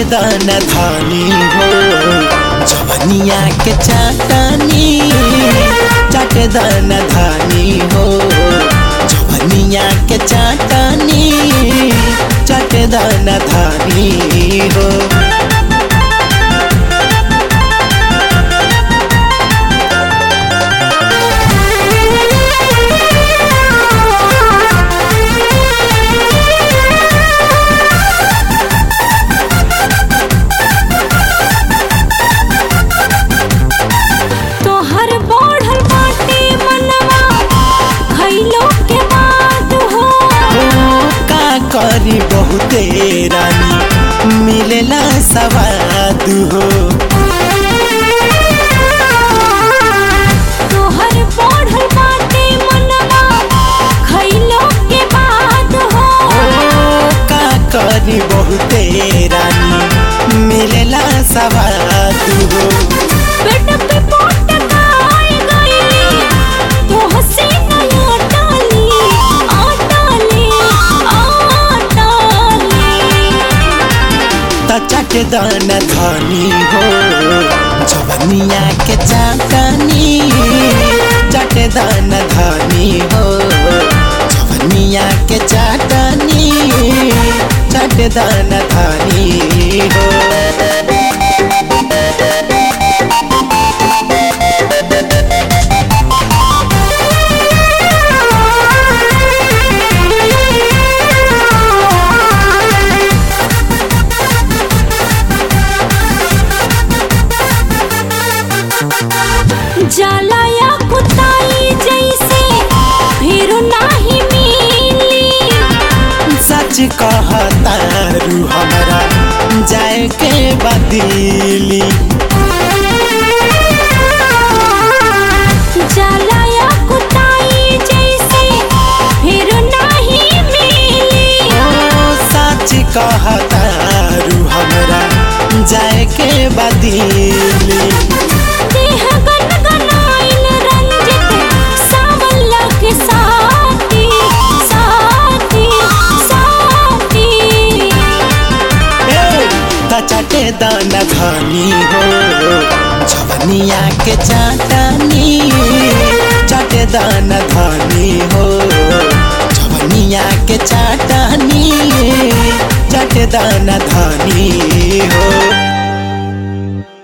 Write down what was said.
दान धानी हो जवनिया के चाटनी चट दान धानी हो जवनिया के चाटनी चट दान धानी हो तोहर बढ़ल बाटे मनवा खइलो के बाद हो का करी बहुते रानी मिलेला सवाद हो तोहर बढ़ल बाटे मनवा खइलो के बाद हो का करी बहुते रानी मिलेला सवाद हो पेट पे पोट खाए गईली तोह से नया डाली आटाली आटाली त चट दान धनी हो जवनिया के चाटनी चट दान धनी हो जवनिया के चाटनी चट दान धनी हो जाला या कुताई जैसे फिर नाही मिली सच कहतारू हमरा जाए के बदली जाला या कुताई जैसे फिर नाही मिली ओ सच कहतारू हमरा जाए के बदली देह गनगनाइल रंजित सावला के साथी साथी साथी त चटे दान धनी हो जवनिया के चाटनी चटे दान धनी हो जवनिया के चाटनी चटे दान धनी हो